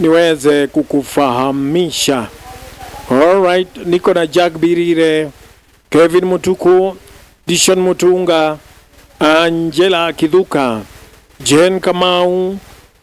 niweze kukufahamisha. Alright, niko na Jack Birire, Kevin Mutuku, Dishon Mutunga, Angela Kidhuka, Jen Kamau,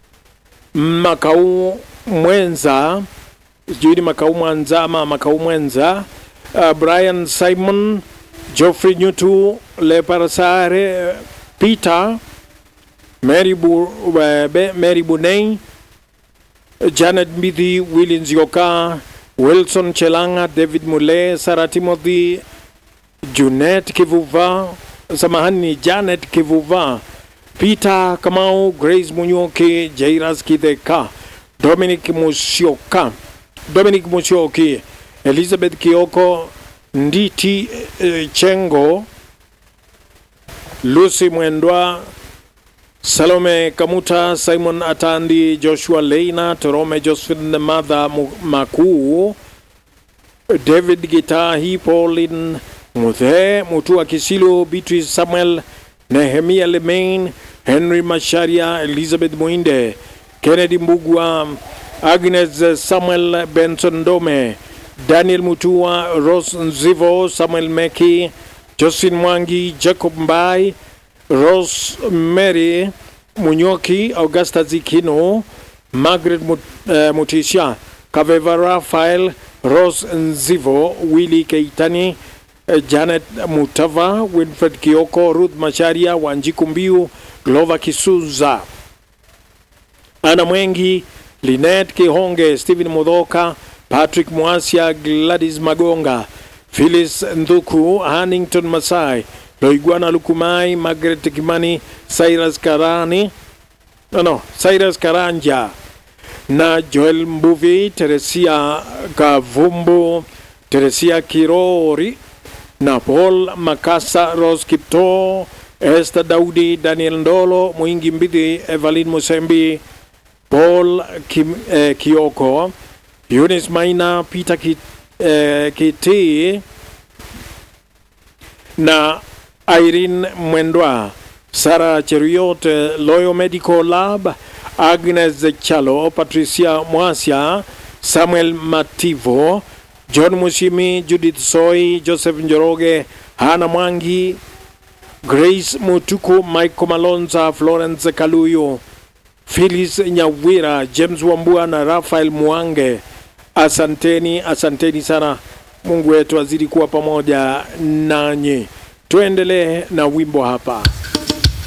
Makau Mwenza, sijui ni Makau Mwanza ama Makau Mwenza, uh, Brian Simon, Geoffrey Nyutu, Leparasare, Peter, Mary, Bu, uh, Be- Mary Bunei, Janet Mbithi, Willy Nzioka, Wilson Chelanga, David Mule, Sarah Timothy, Junet Kivuva, samahani ni Janet Kivuva, Peter Kamau, Grace Munyoki, Jairas Kideka, Dominic Musioka, Dominic Musioki, Elizabeth Kioko, Nditi eh, Chengo, Lucy Mwendwa, Salome Kamuta, Simon Atandi, Joshua Leina, Torome Josephine Madha Mu- Makuu, David Gitahi, Pauline Muthe, Mutua Kisilu, Beatrice Samuel, Nehemia Lemain, Henry Masharia, Elizabeth Muinde, Kennedy Mbugwa, Agnes Samuel Benson Dome, Daniel Mutua, Rose Nzivo, Samuel Meki, Josephine Mwangi, Jacob Mbai, Rose Mary Munyoki, Augusta Zikino, Margaret Mut, uh, Mutisha, Kaveva Rafael, Rose Nzivo, Willy Keitani, uh, Janet Mutava, Winfred Kioko, Ruth Macharia, Wanjiku Mbiu, Glover Kisuza, Ana Mwengi, Linet Kihonge, Stephen Mudhoka, Patrick Mwasia, Gladys Magonga, Phyllis Ndhuku, Hannington Masai, Loigwana Lukumai, Margaret Kimani, Cyrus Karani, no, no, Cyrus Karanja na Joel Mbuvi, Teresia Kavumbu, Teresia Kirori na Paul Makasa, Rose Kipto, Esther Daudi, Daniel Ndolo, Mwingi Mbithi, Evelyn Musembi, Paul Kim, eh, Kioko, Eunice Maina, Peter Kit, eh, Kiti na Irene Mwendwa, Sara Cheruiyot, eh, Loyo Medical Lab, Agnes Chalo, Patricia Mwasia, Samuel Mativo, John Mushimi, Judith Soy, Joseph Njoroge, Hana Mwangi, Grace Mutuku, Michael Malonza, Florence Kaluyo, Phyllis Nyawira, James Wambua na Rafael Mwange. Asanteni, asanteni sana. Mungu wetu azidi kuwa pamoja nanyi. Tuendelee na wimbo hapa.